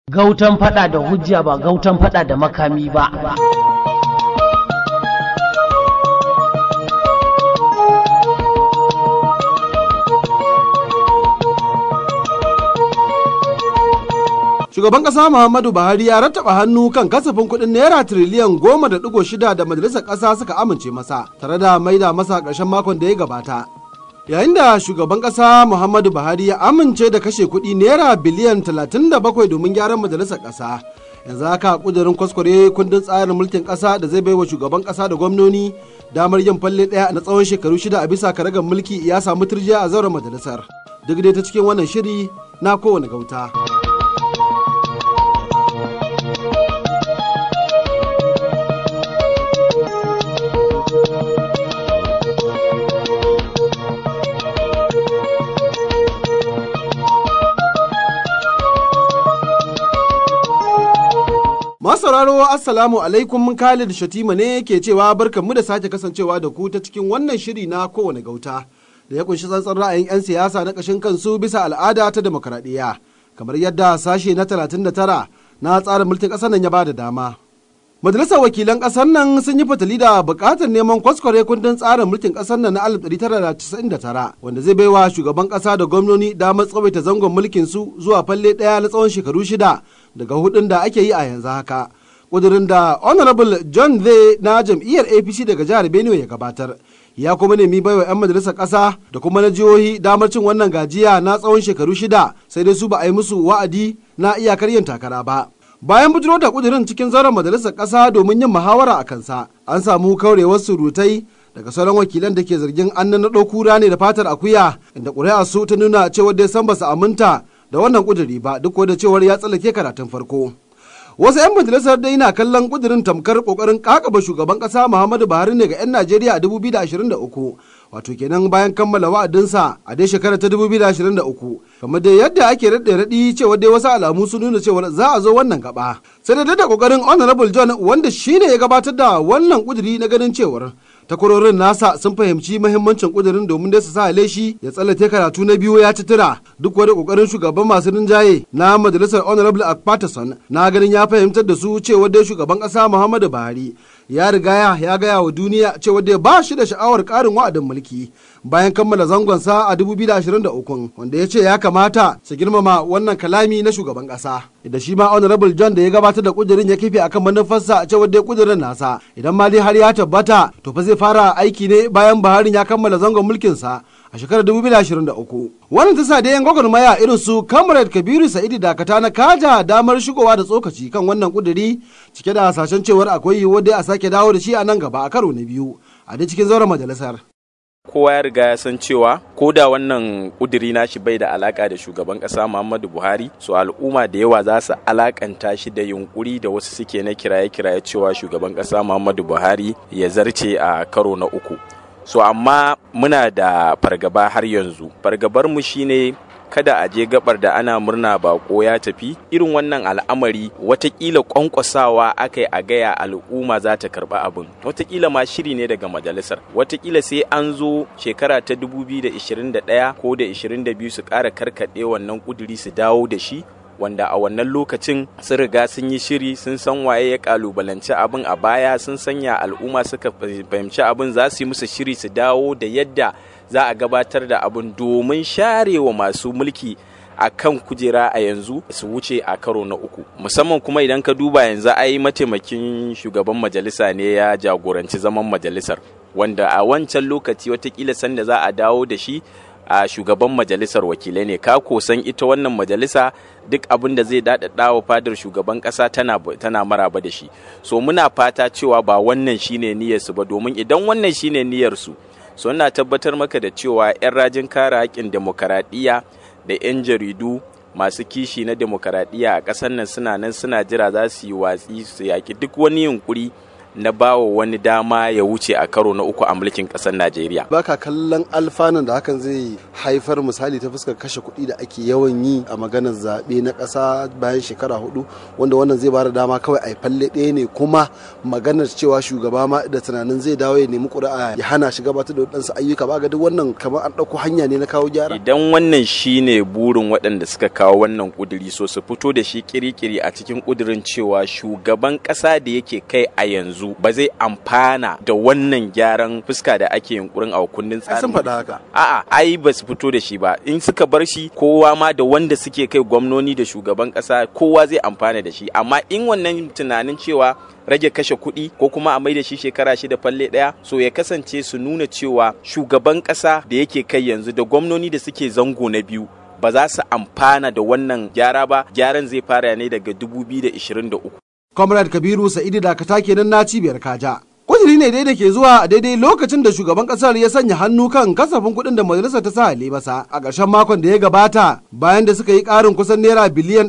Gautan fada da hujja ba gautan fada da makami ba. Shugaban ƙasa Muhammadu Buhari ya rattaba hannu kan kasafin kuɗin naira tiriliyan goma da ɗigo shida da majalisar ƙasa suka amince masa tare da maida masa ƙarshen makon da ya gabata. Yayin da shugaban ƙasa Muhammadu Buhari ya amince da kashe kuɗi naira biliyan talatin da bakwai domin gyaran majalisar ƙasa. Yanzu haka ƙudurin kwaskware kundin tsarin mulkin ƙasa da zai baiwa shugaban ƙasa da gwamnoni damar yin falle ɗaya na tsawon shekaru shida a bisa karagar mulki ya samu turjiya a zauren majalisar. Duk dai ta cikin wannan shiri na kowane gauta. sauraro assalamu alaikum Khalid Shatima ne ke cewa barkanmu da sake kasancewa da ku ta cikin wannan shiri na kowane gauta da ya kunshi tsantsan ra'ayin 'yan siyasa na ƙashin kansu bisa al'ada ta demokaradiyya kamar yadda sashe na 39 na tsarin mulkin ƙasar nan ya ba da dama. Majalisar wakilan ƙasar nan sun yi fatali da buƙatar neman kwaskware kundin tsarin mulkin ƙasar nan na 1999 wanda zai baiwa shugaban ƙasa da gwamnoni damar tsawaita zangon mulkin su zuwa falle ɗaya na tsawon shekaru shida daga hudun da ake yi a yanzu haka. Ƙudurin da Honorable John Zay na jam'iyyar APC daga jihar Benue ya gabatar. Ya kuma nemi baiwa 'yan majalisar ƙasa da kuma na jihohi damar cin wannan gajiya na tsawon shekaru shida sai dai su ba a yi musu wa'adi na iyakar yin takara ba. bayan bujiro da kudirin cikin zauren majalisar ƙasa domin yin muhawara a kansa an samu kaurewar surutai daga sauran wakilan da ke zargin an naɗo kura ne da fatar akuya inda ƙuri'a su ta nuna cewar dai san ba su aminta da wannan kuduri ba duk da cewar ya tsallake karatun farko wasu 'yan majalisar dai na kallon kudirin tamkar kokarin kakaba shugaban kasa muhammadu buhari ne ga 'yan najeriya a 2023 wato kenan bayan kammala wa'adinsa a dai shekarar ta 2023 kamar dai yadda ake raɗe raɗi cewa dai wasu alamu sun nuna cewa za a zo wannan gaba sai da da kokarin honorable john wanda shine ya gabatar da wannan kuduri na ganin cewar takwarorin nasa sun fahimci mahimmancin kudirin domin dai su sa leshi ya tsallake karatu na biyu ya ci tura duk wani kokarin shugaban masu rinjaye na majalisar honorable akpatason na ganin ya fahimtar da su cewa dai shugaban kasa muhammadu buhari ya riga ya gaya wa duniya cewa dai ba shi da sha'awar karin wa'adin mulki bayan kammala zangonsa a 2023 wanda ya ce ya kamata su girmama wannan kalami na shugaban kasa da shi ma honorable john da ya gabatar da kudirin ya kife akan manufarsa a cewar dai kudirin nasa idan ma dai har ya tabbata to fa zai fara aiki ne bayan buhari ya kammala zangon mulkinsa a shekarar 2023 wannan ta sa da yan gwagwarmaya irin su comrade kabiru sa'idu dakata na kaja damar shigowa da tsokaci kan wannan kuduri cike da hasashen cewar akwai yiwuwar dai a sake dawo da shi a nan gaba a karo na biyu a dai cikin zauren majalisar kowa ya riga ya san cewa ko da wannan kuduri nashi bai da alaka da shugaban kasa Muhammadu Buhari so al'umma da yawa za su alakanta shi da yunkuri da wasu suke na kiraye-kiraye cewa shugaban kasa Muhammadu Buhari ya zarce a karo na uku so amma muna da fargaba har yanzu fargabar mu shine kada a je gabar da ana murna bako ya tafi irin wannan al'amari watakila kwankwasawa aka yi a gaya al'umma za ta karba abin watakila ma shiri ne daga majalisar watakila sai an zo shekara ta 2021 ko da 22 su ƙara karkaɗe wannan ƙuduri su dawo da shi wanda a wannan lokacin sun riga sun yi shiri sun san waye ya kalubalanci abin a baya sun sanya al'umma suka fahimci abin za su yi musu shiri su dawo da yadda za a gabatar da abin domin sharewa masu mulki a kan kujera a yanzu su wuce a karo na uku musamman kuma idan ka duba yanzu ai mataimakin shugaban majalisa ne ya jagoranci zaman majalisar wanda a wancan lokaci watakila sanda za a dawo da shi a shugaban majalisar wakilai ne ka san ita wannan majalisa duk abin da zai daɗaɗa wa fadar shugaban ƙasa tana, tana maraba da shi so muna fata cewa ba wannan shine niyyarsu ba domin idan wannan shine niyyarsu so ina tabbatar maka da cewa 'yan rajin kare haƙƙin demokaradiyya da 'yan jaridu masu kishi na demokaradiyya a ƙasar nan suna nan suna jira za su yi watsi su yaƙi duk wani yunkuri na bawa wani dama ya wuce a karo na uku a mulkin ƙasar Najeriya. Baka kallon alfanun da hakan zai haifar misali ta fuskar kashe kuɗi da ake yawan yi a maganar zaɓe na ƙasa bayan shekara hudu wanda wannan zai bada dama kawai a falle ɗaya ne kuma maganar cewa shugaba ma da tunanin zai dawo ya nemi ƙuri'a ya hana shi gabatar da waɗansu ayyuka ba ga duk wannan kamar an ɗauko hanya ne na kawo gyara. Idan wannan shine burin waɗanda suka kawo wannan ƙuduri so su fito da shi kirikiri a cikin ƙudurin cewa shugaban ƙasa da yake kai a yanzu ba zai amfana da wannan gyaran fuska da ake yunkurin a kundin tsarin. Sun faɗa haka. A'a, ai ba su fito da shi ba. In suka bar shi kowa ma da wanda suke kai gwamnoni da shugaban ƙasa kowa zai amfana da shi. Amma in wannan tunanin cewa rage kashe kuɗi ko kuma a maida shi shekara shida falle ɗaya so ya kasance su nuna cewa shugaban ƙasa da yake kai yanzu da gwamnoni da suke zango na biyu ba za su amfana da wannan gyara ba gyaran zai fara ne daga 2023. Comrade Kabiru Sa'idu Dakata kenan na cibiyar Kaja. Kudiri ne dai da ke zuwa a daidai lokacin da shugaban kasar ya sanya hannu kan kasafin kuɗin da majalisar ta sa masa a ƙarshen makon da ya gabata bayan da suka yi ƙarin kusan naira biliyan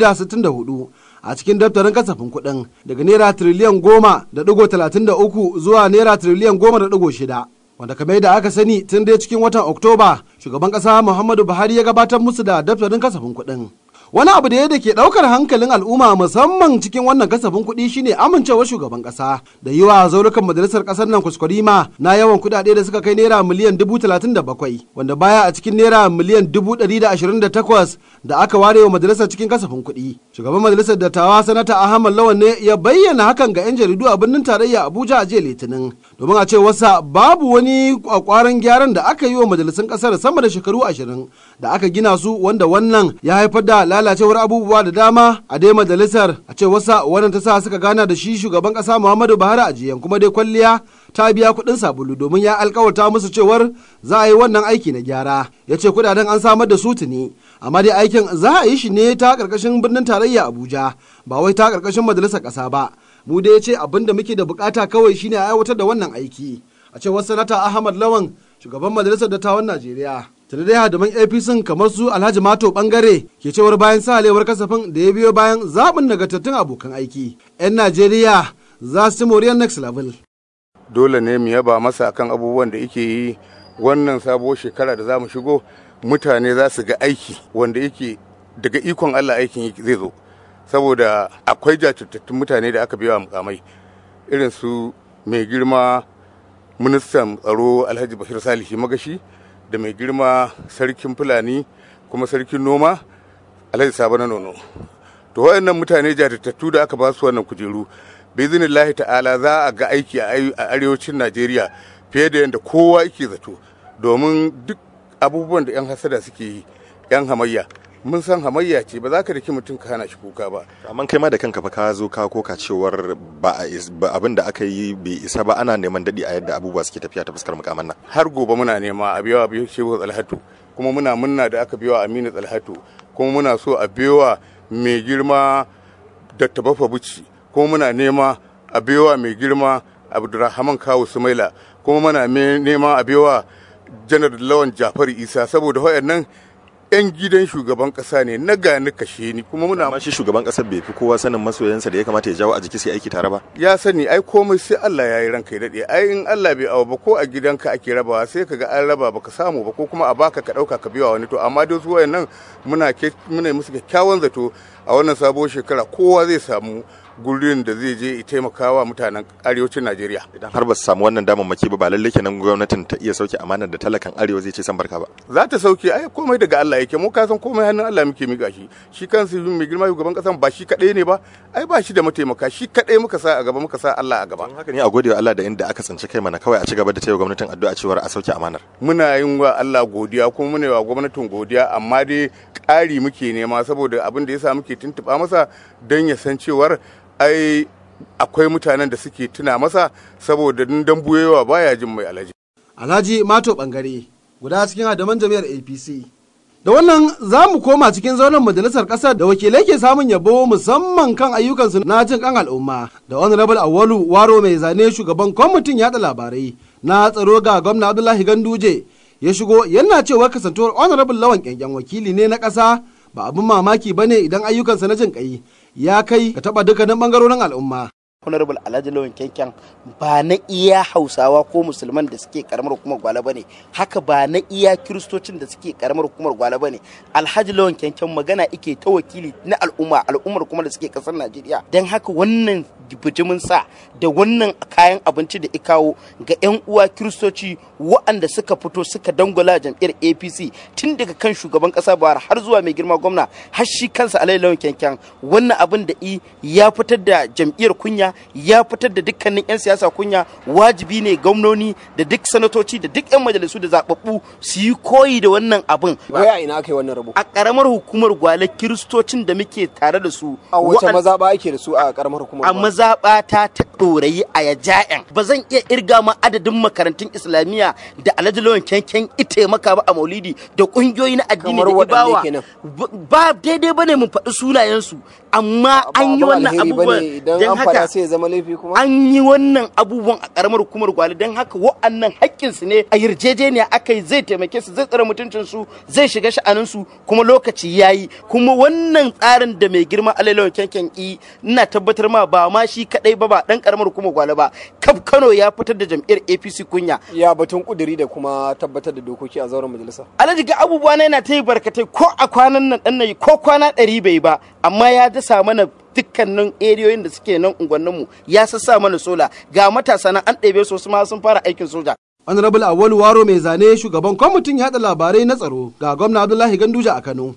264 a cikin daftarin kasafin kuɗin daga naira tiriliyan goma da ɗigo talatin da uku zuwa naira tiriliyan goma da ɗigo shida. wanda kamar da aka sani tun dai cikin watan oktoba shugaban kasa muhammadu buhari ya gabatar musu da daftarin kasafin kuɗin wani abu da ya da ke ɗaukar hankalin al'umma musamman cikin wannan kasafin kuɗi shine amincewar shugaban ƙasa da yi wa zaurukan majalisar ƙasar nan kuskurima na yawan kuɗaɗe da suka kai naira miliyan dubu talatin da bakwai wanda baya a cikin naira miliyan dubu ɗari da ashirin da takwas da aka ware wa majalisar cikin kasafin kuɗi shugaban majalisar dattawa sanata ahmad lawan ne ya bayyana hakan ga 'yan jaridu a birnin tarayya abuja a jiya litinin domin a ce wasa babu wani kwakwaran gyaran da aka yi wa majalisun ƙasar sama da shekaru ashirin da aka gina su wanda wannan ya haifar da lalacewar abubuwa da dama a dai majalisar a ce wasa wannan ta sa suka gana da shi shugaban kasa Muhammadu Buhari a jiyan kuma dai kwalliya ta biya kuɗin sabulu domin ya alkawarta musu cewar za a yi wannan aiki na gyara ya ce kudaden an samar da su tuni amma dai aikin za a yi shi ne ta karkashin birnin tarayya Abuja ba wai ta karkashin majalisar ƙasa ba mu dai ya ce abin da muke da bukata kawai shine a aiwatar da wannan aiki a cewar sanata Ahmad Lawan shugaban majalisar dattawan Najeriya tuni dai hadaman apc kamar su alhaji mato bangare ke cewar bayan salewar kasafin da ya biyo bayan zaɓin nagartattun abokan aiki 'yan najeriya za su ci moriyar next level dole ne mu yaba masa akan abubuwan da yake yi wannan sabuwar shekara da za mu shigo mutane za su ga aiki wanda yake daga ikon allah aikin zai zo saboda akwai jajirtattun mutane da aka biya mukamai irin su mai girma ministan tsaro alhaji bashir salihi magashi da mai girma sarkin fulani kuma sarkin noma alhaji sabo na nono to waɗannan mutane jajirtattu da aka ba su wannan kujeru bizinillahi ta'ala za a ga aiki a arewacin najeriya fiye da yadda kowa yake zato domin duk abubuwan da 'yan hasada suke yi 'yan hamayya mun san hamayya ce ba za ka daki mutum ka hana shi kuka ba amma kai ma da kanka fa ka zo ka koka cewar ba abin da aka yi bai isa ba ana neman dadi a yadda abubuwa suke tafiya ta fuskar mukaman nan har gobe muna nema a biyawa biyu shehu tsalhatu kuma muna munna da aka biyawa aminu tsalhatu kuma muna so a biyawa mai girma dr bafa buci kuma muna nema a biyawa mai girma abdurrahman kawu sumaila kuma muna nema a biyawa janar lawan jafar isa saboda wayannan 'yan gidan shugaban kasa ne na gani kashe ni kuma muna amma shi shugaban kasar bai fi kowa sanin masoyansa da ya kamata ya jawo a jiki sai aiki tare ba ya sani ai komai sai Allah ya yi ranka ya dade ai in Allah bai awa ba ko a gidanka ake rabawa sai ka ga an raba baka samu ba ko kuma a baka ka dauka ka biya wani to amma dai su wayannan muna muna musu kyakkyawan zato a wannan sabuwar shekara kowa zai samu gurin da zai je ya taimaka wa mutanen arewacin Najeriya. Idan har ba su samu wannan damammaki ba ba lalle kenan gwamnatin ta iya sauke amanar da talakan arewa zai ce san barka ba. Za ta sauke ai komai daga Allah yake mu ka san komai hannun Allah muke miƙa shi. Shi kansu mai girma shugaban kasan ba shi kadai ne ba ai ba shi da mataimaka shi kadai muka sa a gaba muka sa Allah a gaba. Don haka ne a gode wa Allah da inda aka tsinci kai mana kawai a ci gaba da taya gwamnatin addu'a cewar a sauke amanar. Muna yin wa Allah godiya kuma muna yi wa gwamnatin godiya amma dai ƙari muke nema saboda abin da yasa muke tuntuɓa masa don ya san cewar ai akwai mutanen da suke tuna masa saboda dan buyewa baya jin mai alaji. Alhaji Mato Bangare guda cikin hadaman jami'ar APC. Da wannan za mu koma cikin zauren majalisar ƙasar da wakilai ke samun yabo musamman kan ayyukansu na jin kan al'umma da honorable Awalu Waro mai zane shugaban kwamitin yada labarai na tsaro ga gwamna Abdullahi Ganduje ya shigo yana cewa kasantuwar honorable lawan kyankyan wakili ne na ƙasa ba abin mamaki bane idan ayyukansa na jin ƙai ya kai ka taɓa dukkanin ɓangarorin al'umma. honorable alhaji lawan kyankyan ba na iya hausawa ko musulman da suke karamar hukumar gwale ba ne haka ba na iya kiristocin da suke karamar hukumar gwale ba ne alhaji lawan kyankyan magana ike ta wakili na al'umma al'ummar kuma da suke kasar najeriya don haka wannan bijimin sa da wannan kayan abinci da ikawo ga 'yan uwa kiristoci waɗanda suka fito suka dangwala jam'iyyar apc tun daga kan shugaban ƙasa buhari har zuwa mai girma gwamna har shi kansa alhaji lawan kyankyan wannan abin da i ya fitar da jam'iyyar kunya ya fitar da dukkanin 'yan siyasa kunya wajibi ne gwamnoni da duk sanatoci da duk 'yan majalisu da zababbu su yi koyi da wannan abin wai a ina aka yi wannan rabo a karamar hukumar gwale kiristocin da muke tare da su a wace wa'an- mazaɓa ake da su a karamar hukumar a Gwale? mazaɓa ta ta ɗorayi a yaja'en ba zan iya irga ma adadin makarantun islamiyya da alhaji lawan kyankyan ita maka ba a maulidi da ƙungiyoyi na addini Kamar da waɗanne ibawa kenan? ba ba daidai bane mu faɗi sunayensu amma Ba an yi abin wannan alheri bane abubuwan idan don an haka faɗa sai ya zama laifi kuma an yi wannan abubuwan a karamar hukumar gwale don haka wa'annan haƙƙinsu ne a yarjejeniya aka yi zai taimake su zai tsare mutuncinsu zai shiga sha'aninsu kuma lokaci ya yi kuma wannan tsarin da mai girma alailawan kyankyan i ina tabbatar ma ba ma shi kaɗai ba ba ɗan karamar hukumar gwale ba kaf kano ya fitar da jam'iyyar apc kunya ya batun kuduri da kuma tabbatar da dokoki a zauren majalisa alhaji ga abubuwa na yana ta yi barkatai ko a kwanan nan ɗan nayi ko kwana ɗari bai ba amma ya dasa mana dukkanin eriyoyin da suke nan unguwanninmu ya sassa mana sola ga matasa nan an ɗebe su wasu ma sun fara aikin soja honorable awolu waro mai zane shugaban kwamitin yada labarai na tsaro ga gwamna abdullahi ganduja a kano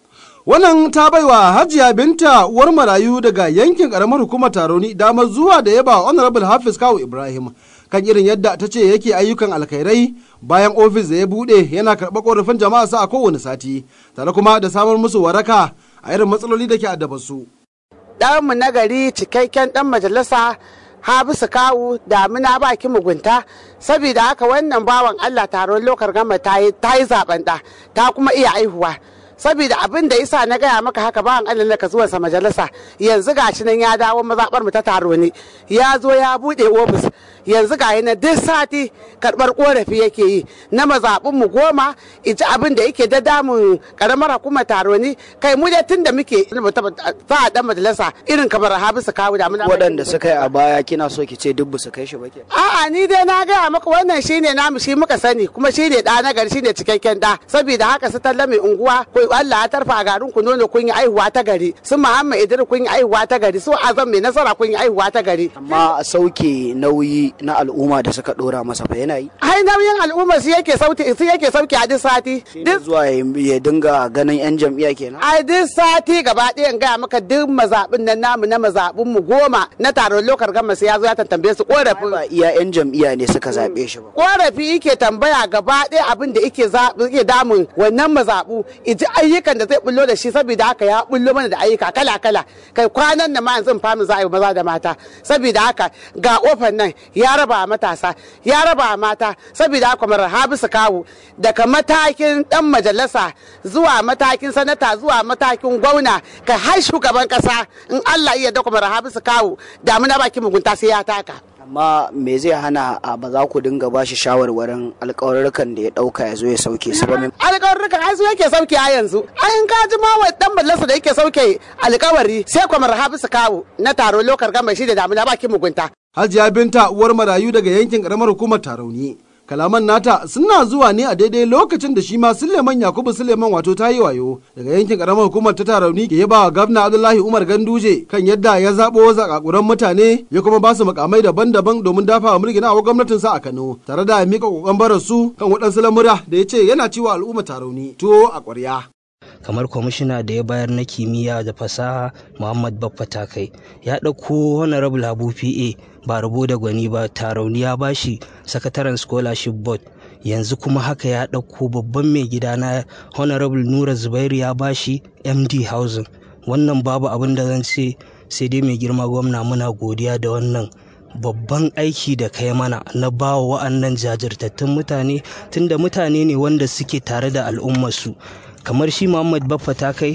wannan ta baiwa hajiya binta uwar marayu daga yankin karamar hukumar taroni damar zuwa da yaba honorable hafiz kawu ibrahim kan irin yadda ta ce yake ayyukan alkhairai bayan ofis da ya bude yana karɓar korafin jama'a sa a kowane sati tare kuma da samar musu waraka a irin matsaloli da ke addabar su ɗanmu na gari cikakken ɗan majalisa habisu kawu damina baki mugunta saboda haka wannan bawan allah taron lokar gama ta yi zaben ɗa ta kuma iya aihuwa saboda abin da isa na gaya maka haka bawan allah na ka zuwa sa majalisa yanzu gashi nan ya dawo mazaɓar mu ta taro ne ya zo ya buɗe ofis yanzu ga na duk sati karɓar korafi yake yi na mazaɓin mu goma iji abin da yake da damun karamar hukumar taro ne kai mu dai tun da muke sa a dan majalisa irin kamar habisu kawu da muna waɗanda suka yi a baya kina so ki ce duk ba su kai shi ba ke A'a ni dai na gaya maka wannan shine namu shi muka sani kuma shine da na gari shine cikakken da saboda haka su talla mai unguwa ko Allah ya tarfa a garin ku nono kun yi aihuwa ta gari su Muhammad Idris kun yi aihuwa ta gari su Azam mai nasara kun yi aihuwa ta gari amma a sauke nauyi na al'umma da suka dora masa fa yana yi ai nauyin al'umma su yake sauti su yake sauki a duk sati Shine zuwa ya ya dinga ganin yan jam'iyya kenan a duk sati gaba ɗaya in gaya maka duk mazaɓin nan namu na mazaɓin mu goma na taron lokar gama sai ya zo ya tantambe su korafin ba iya yan jam'iyya ne suka zaɓe shi ba korafi yake tambaya gaba ɗaya abin da yake yake damun wannan mazaɓu iji ayyukan da zai bullo da shi saboda haka ya bullo mana da ayyuka kala kala kai kwanan nan ma yanzu famu za a yi maza da mata saboda haka ga kofar nan ya raba matasa ya raba mata saboda haka mara habisu kawu daga matakin dan majalisa zuwa matakin sanata zuwa matakin gwamna kai har shugaban kasa in Allah iya da mara habisu kawu damuna baki mugunta sai ya taka amma me zai hana a ba za ku dinga ba shi shawarwarin alƙawarrukan da ya ɗauka ya zo ya sauke su ba alƙawarrukan ai su yake sauke a yanzu ai ka ji ma wa dan majalisa da yake sauke alƙawari sai kwamar habisu kawo na taro lokar gama shi da damuna baki mugunta hajiya binta uwar marayu daga yankin karamar hukumar tarauni kalaman nata suna zuwa ne a daidai lokacin da shi ma suleiman yakubu suleiman wato ta yi wayo daga yankin karamar hukumar ta tarauni ke yaba wa gabna abdullahi umar ganduje kan yadda ya zaɓo zakakuran mutane ya kuma ba su makamai daban-daban domin dafa wa mulkin a gwamnatin sa a kano tare da mika kokon barar su kan waɗansu lamura da ya ce yana ciwa al'umma tarauni tuwo a ƙwarya. kamar kwamishina da ya bayar na kimiyya da fasaha muhammad baffa takai ya ɗauko honorable habu pa ba rabo da gwani ba tarauni ya bashi sakataren scholarship board yanzu kuma haka ya ɗauko babban mai gida na honorable nura zubairu ya bashi md housing wannan babu abin da zan ce sai dai mai girma gwamna muna godiya da wannan babban aiki da kai mana na bawa wa'annan jajirtattun mutane tunda mutane ne wanda suke tare da al'ummarsu kamar shi muhammad baffa ta kai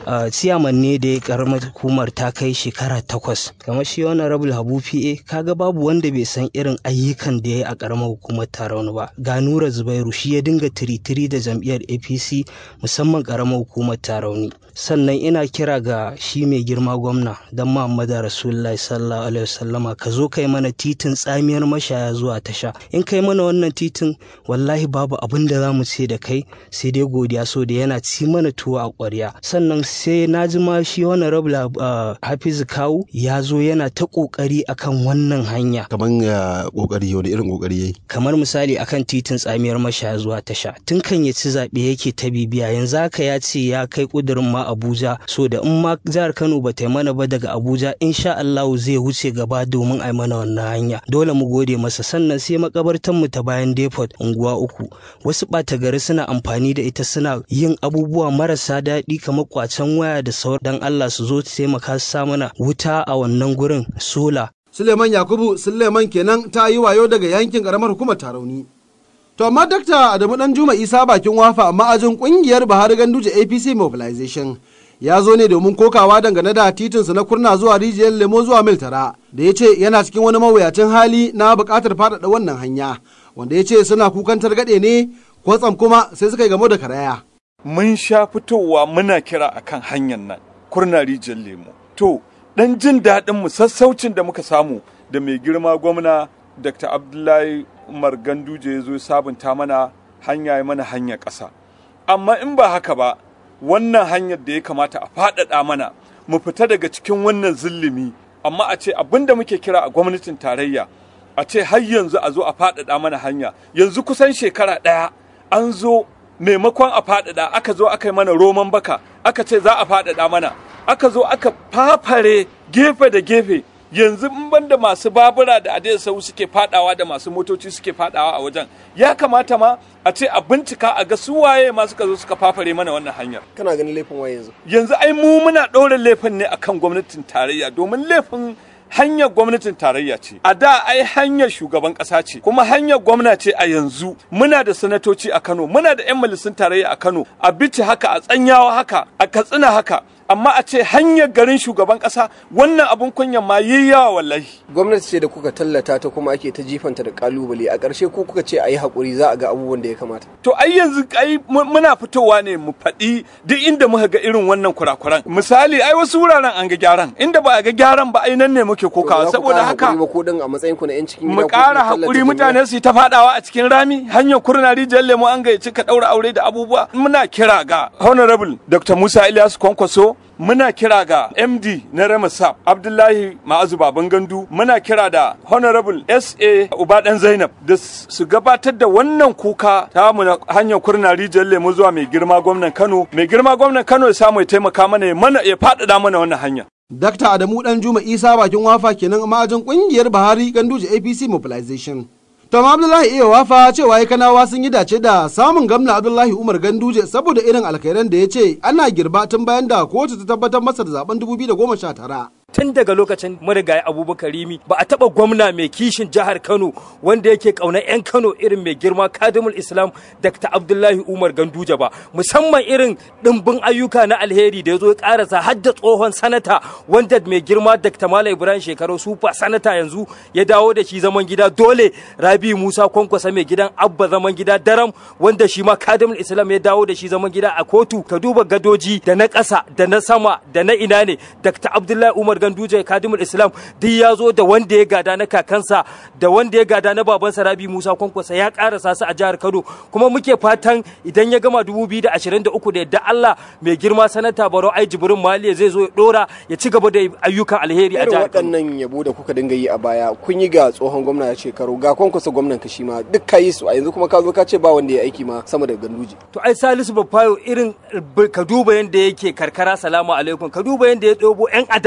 ciyaman ne da ya karamar hukumar ta kai shekara takwas kamar shi wani rabul habu pa kaga babu wanda bai san irin ayyukan da ya yi a karamar hukumar tarauni ba ga nura zubairu shi ya dinga tiritiri da jam'iyyar apc musamman karamar hukumar tarauni sannan ina kira ga shi mai girma gwamna don muhammadu rasulullahi sallallahu alaihi wasallama ka zo kai mana titin tsamiyar mashaya zuwa tasha in kai mana wannan titin wallahi babu abin da za mu ce da kai sai dai godiya so da yana ci mana tuwo a ƙwarya sannan sai na ji ma shi wani rabla hafizu kawu ya zo yana ta ƙoƙari akan wannan hanya kamar ya ƙoƙari wani irin ƙoƙari yayi kamar misali akan titin tsamiyar mashaya zuwa tasha tun kan ya ci zaɓe yake ta bibiya yanzu haka ya ce ya kai ƙudurin ma abuja so da in ma jihar kano ba ta yi mana ba daga abuja insha allahu zai wuce gaba domin a yi mana wannan hanya dole mu gode masa sannan sai makabartan mu ta bayan depot unguwa uku wasu ɓata gari suna amfani da ita suna yin abubuwa marasa daɗi kamar kwacen waya da sauran dan Allah su zo taimaka su sa mana wuta a wannan gurin sola. Suleiman Yakubu Suleiman kenan ta yi wayo daga yankin karamar hukumar Tarauni. To amma Dakta Adamu Dan Juma Isa bakin wafa amma ajin kungiyar Buhari Ganduje APC Mobilization ya zo ne domin kokawa dangane da titinsa na kurna zuwa rijiyar lemo zuwa mil tara da ya ce yana cikin wani mawuyacin hali na buƙatar faɗaɗa wannan hanya wanda ya ce suna kukan targaɗe ne kwatsam kuma sai suka yi gamo da karaya. Mun sha fitowa muna kira akan hanyar nan kurna rijiyar lemo. To ɗan jin daɗin mu sassaucin da muka samu da mai girma gwamna Dr. Abdullahi Umar Ganduje ya zo sabunta mana hanya ya mana hanyar ƙasa. Amma in ba haka ba wannan hanyar da ya kamata a faɗaɗa mana mu fita daga cikin wannan zillimi amma a ce abin da muke kira a gwamnatin tarayya a ce har yanzu a zo a faɗaɗa mana hanya yanzu kusan shekara ɗaya an zo maimakon a faɗaɗa aka zo aka yi mana roman baka aka ce za a faɗaɗa mana aka zo aka fafare gefe da gefe yanzu in banda masu babura da adai sau suke fadawa da masu motoci suke fadawa a wajen ya kamata ma a ce a bincika a ga su waye ma suka zo suka fafare mana wannan hanyar kana ganin laifin waye yanzu yanzu ai mu muna ɗora laifin ne akan gwamnatin tarayya domin laifin hanyar gwamnatin tarayya ce a da ai hanyar shugaban ƙasa ce kuma hanyar gwamna ce a yanzu muna da sanatoci a Kano muna da 'yan majalisun tarayya a Kano a bici haka a tsanyawa haka a katsina haka amma a ce hanyar garin shugaban kasa wannan abun kunyan ma yi yawa wallahi gwamnati ce da kuka tallata ta kuma ake ta jifanta da kalubale a ƙarshe ko kuka ce a yi haƙuri za a ga abubuwan da ya kamata to ai yanzu ai muna fitowa ne mu faɗi duk inda muka ga irin wannan kurakuran misali ai wasu wuraren an ga gyaran inda ba a ga gyaran ba ai nan ne muke kokawa saboda haka ba ko din a matsayin ku na yan cikin mu ƙara haƙuri mutane su ta faɗawa a cikin rami hanyar kurna rijiyar lemo an gayyaci ka ɗaura aure da abubuwa muna kira ga honorable dr musa ilyasu kwankwaso muna kira ga md na remasap abdullahi ma'azu baban gandu muna kira da honorable sa ubadan zainab da su gabatar da wannan kuka ta mu hanyar kurna rijiyar lemu zuwa mai girma gwamnan kano mai girma gwamnan kano ya samu ya taimaka mana ya mana ya faɗaɗa mana wannan hanya Dakta Adamu Dan Juma Isa bakin wafa kenan a ma'ajin kungiyar Buhari Ganduje APC Mobilization. Tom Abdullahi iya wafa cewa ya kanawa sun yi dace da samun gamna Abdullahi Umar Ganduje saboda irin alkhairan da ya ce ana girba tun bayan da kotu ta tabbatar masa da zaben 2019. tun daga lokacin marigayi abubakar rimi ba a taba gwamna mai kishin jihar kano wanda yake kauna 'yan kano irin mai girma kadimul islam dr abdullahi umar ganduje ba musamman irin dimbin ayyuka na alheri da ya zo ya karasa har da tsohon sanata wanda mai girma dr malam ibrahim shekaru sufa sanata yanzu ya dawo da shi zaman gida dole rabi musa kwankwasa mai gidan abba zaman gida daram wanda shi ma kadimul islam ya dawo da shi zaman gida a kotu ka duba gadoji da na ƙasa da na sama da na ina ne dr abdullahi umar ganduje kadimul islam duk ya zo da wanda ya gada na kakansa da wanda ya gada na babansa rabi musa kwankwasa ya karasa su a jihar kano kuma muke fatan idan ya gama 2023 da yadda allah mai girma sanata baro ai jibrin maliya zai zo ya dora ya ci gaba da ayyukan alheri a jihar kano waɗannan yabo da kuka dinga yi a baya kun yi ga tsohon gwamna ya shekaru ga kwankwasa gwamnan ka shi ma duk ka yi su a yanzu kuma ka zo ka ce ba wanda ya aiki ma sama da ganduje to ai salisu bafayo irin ka duba yanda yake karkara salamu alaikum ka duba yanda ya ɗobo yan adawa ma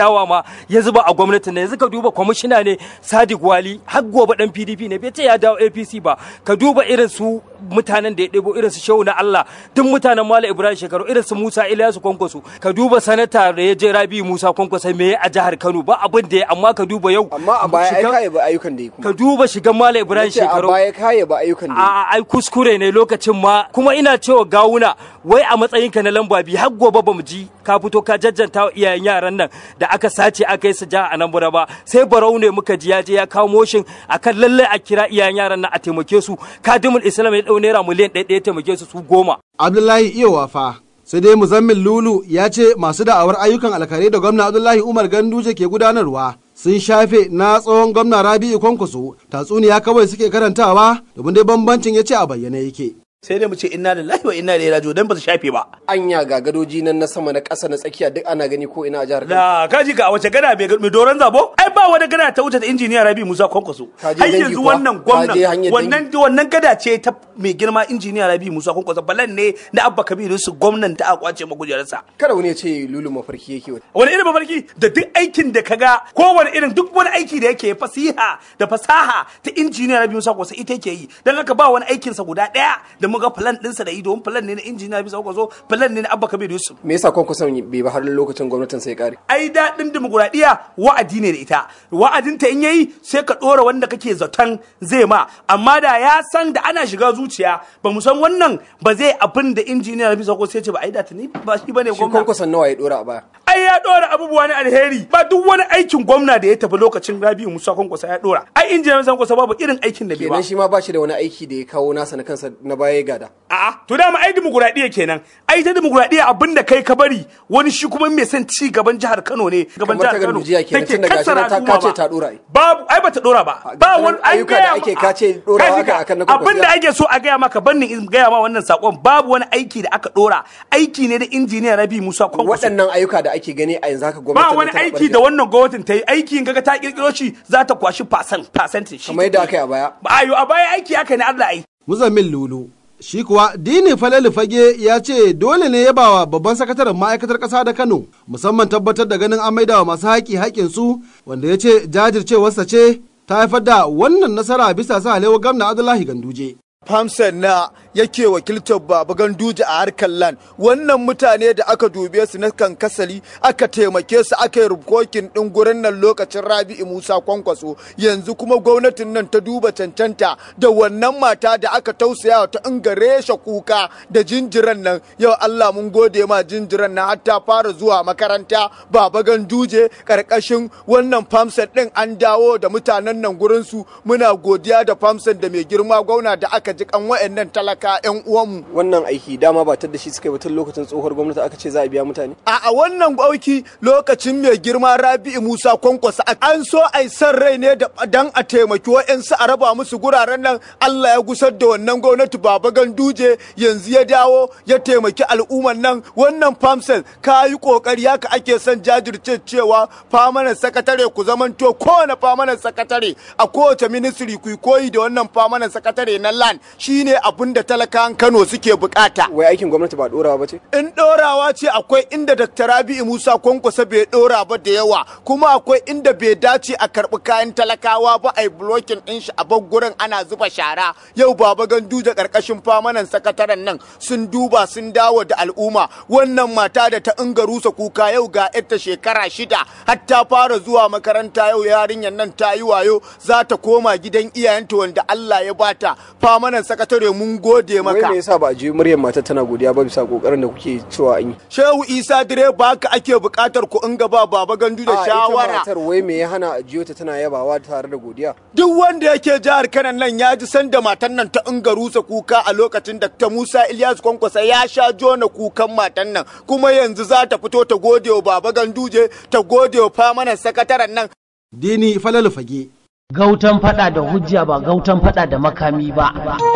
ya zuba a gwamnatin ne yanzu ka duba kwamishina ne Sadiq Wali har gobe dan PDP ne bai ce ya dawo APC ba ka duba irin su mutanen da ya ɗebo irin su Shehu na Allah duk mutanen Malam Ibrahim Shekaru irin su Musa Ilyasu Kwankwaso ka duba sanata da ya je Rabi Musa Kwankwaso me a jihar Kano ba abin da ya amma ka duba yau amma a baya ai kai ba ayyukan da ya kuma ka duba shigan Malam Ibrahim Nace a Shekaru baya kai ba ayyukan da ya a ai kuskure ne lokacin ma kuma ina cewa gawuna wai a matsayinka na lamba biyu har gobe bamu ji ka fito ka jajjanta wa iyayen yaran nan da aka sace aka yi su ja a nan bura ba sai barau ne muka ji ya je ya kawo motion akan lalle a kira iyayen yaran nan a taimake su kadimul islam ya dau naira miliyan ɗaya ɗaya taimake su su goma Abdullahi iya wafa. Sai dai Muzammil Lulu ya ce masu da'awar ayyukan alkhairi da gwamna Abdullahi Umar Ganduje ke gudanarwa sun shafe na tsohon gwamna Rabi'u Kwankwaso tatsuniya kawai suke karantawa domin dai bambancin ya ce a bayyane yake. sai dai mu ce inna lillahi wa inna ilaihi raji'un dan ba su shafe ba anya ga gadoji nan na sama na ƙasa na tsakiya duk ana gani ko ina a jihar Kano da kaji ka a wace gada mai mai doron zabo ai ba wani gada ta wuce da injiniya Rabi Musa Kwankwaso Ka je har dangi yanzu kuwa? wannan Ka je hanyar gwamnan wannan wannan gada ce ta mai girma injiniya Rabi Musa Kwankwaso balan ne da Abba Kabiru su gwamnan ta a kwace magujararsa kada wani ya ce lulu mafarki yake wata wani irin mafarki da duk aikin da kaga kowane irin duk wani aiki da yake fasiha da fasaha ta injiniya Rabi Musa Kwankwaso ita yake yi dan haka ba wani aikin sa guda daya da muga plan ɗinsa da ido plan ne na injiniya Rabi Musa Kwankwaso plan ne na Abba Kabiru Yusuf me yasa kwankwason bai ba har lokacin gwamnatin sai kare ai daɗin dimokuraɗiyya wa'adi ne da ita wa'adinta in yayi sai ka ɗora wanda kake zaton zai ma amma da ya san da ana shiga zuciya ba mu san wannan ba zai abin da injiniya Rabi Sako sai ce ba ai da tuni ba shi bane shi gwamna kwankwason nawa ya dora a baya ai ya ɗora abubuwa na alheri ba duk wani aikin gwamna da ya tafi lokacin Rabi'u Musa Kwankwasa ya ɗora ai injiniya Rabi Kwankwasa babu irin aikin da bai ba kenan shi ma ba shi da wani aiki da ya kawo nasa na kansa na baya ya gada A'a, to dama ai dimokuraɗiyya kenan. Ai ta dimokuraɗiyya abin da kai ka bari wani shi kuma mai son ci gaban jihar Kano ne. Gaban Kamar ta jihar Kano. Gandujiya kenan, take tun da gashi kassara nan ta- al'umma ka ce ba. ta ɗora ai. Babu, ai bata ɗora ba. Ba wani an ayyuka da gaya ake ma- ka ce ɗorawa Kaji aka ka, akan na Abin da kwakwasiya. ake so a gaya maka bannin in gaya ma wannan sakon babu wani aiki da aka ɗora. Aiki ne da injiniya Rabi Musa Kwankwaso. waɗannan ayyuka da ake gani a yanzu haka Ba gwamnatin wani tana aiki barke. da wannan gwamnatin ta yi aiki in kaga ta kirkiro shi za ta kwashi percent percentage. kamar yadda aka yi a baya Ba ayo a baya aiki aka ne Allah ai. Muzammil Lulu. Shi kuwa Dini Falalu Fage ya ce dole ne ya bawa babban sakataren ma'aikatar ƙasa da Kano musamman tabbatar da ganin an maidawa masu haƙi haƙinsu wanda ya ce jajircewarsa ce ta haifar da wannan nasara bisa sa halewa gwamna Abdullahi Ganduje. Famsen na yake wakiltar Baba Ganduje a harkar lan wannan mutane da aka dube su na kan kasali aka taimake su aka yi rubukokin din gurin nan lokacin Rabi'u Musa Kwankwaso yanzu kuma gwamnatin nan ta duba cancanta da wannan mata da aka tausaya ta ingaresha kuka da jinjiran nan yau Allah mun gode ma jinjiran nan har ta fara zuwa makaranta Baba Ganduje karkashin wannan famsen din an dawo da mutanen nan gurin su muna godiya da famsen da mai girma gwamna da aka ji kan wa'annan talaka yan uwanmu wannan aiki dama ba da shi suka yi ba tun lokacin tsohuwar gwamnati aka ce za a biya mutane a a wannan auki lokacin mai girma Rabi'u Musa Kwankwasa an so ai san rai ne da dan a taimaki wa'ansu a raba musu guraren nan Allah ya gusar da wannan gwamnati Baba Ganduje yanzu ya dawo ya taimaki al'umman nan wannan famsel ka yi kokari haka ake son jajirce cewa famanan sakatare ku zamanto kowane famanan sakatare a kowace ministry ku yi koyi da wannan famanan sakatare na lan shine abin da talakan Kano suke bukata wai aikin gwamnati ba dorawa ba ce in ɗorawa ce akwai inda Dr. Rabi'u Musa Kwankwasa bai ɗora ba da yawa kuma akwai inda bai dace a karɓi kayan talakawa ba a yi blocking ɗin shi a bar gurin ana zuba shara yau baba ganduje ƙarƙashin famanan sakataren nan sun duba sun dawo da al'umma wannan mata da ta inga rusa kuka yau ga yarta shekara shida har ta fara zuwa makaranta yau yarinyar nan ta yi wayo za ta koma gidan iyayenta wanda Allah ya bata famanan sakatare mun gode wai maka me yasa ba a ji muryar matar tana godiya ba bisa kokarin da kuke cewa an yi Shehu Isa direba haka ake buƙatar ku in gaba baba gandu da A, ita shawara. matar wai me ya hana a jiyo ta tana yabawa tare da godiya Duk wanda yake jihar Kanan nan ya ji sanda matan nan ta inga rusa kuka a lokacin da ta Musa Ilyas Kwankwasa ya sha jona kukan matan nan kuma yanzu za ta fito ta gode wa baba ganduje ta gode wa famanan sakataren nan. Dini Falalu Fage. Gautan fada da hujja ba gautan fada da makami ba.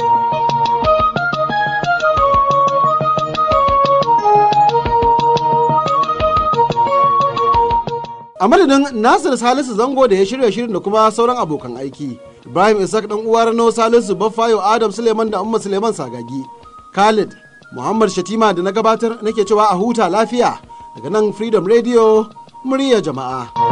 A madadin Nasir Salisu Zango da ya shirya shirin da kuma sauran abokan aiki. Ibrahim Isaac dan uwa Rano Salisu Baffayo Adam Suleiman da Umma Suleiman Sagagi. Khalid Muhammad Shatima da na gabatar nake cewa a huta lafiya daga nan Freedom Radio murya jama'a.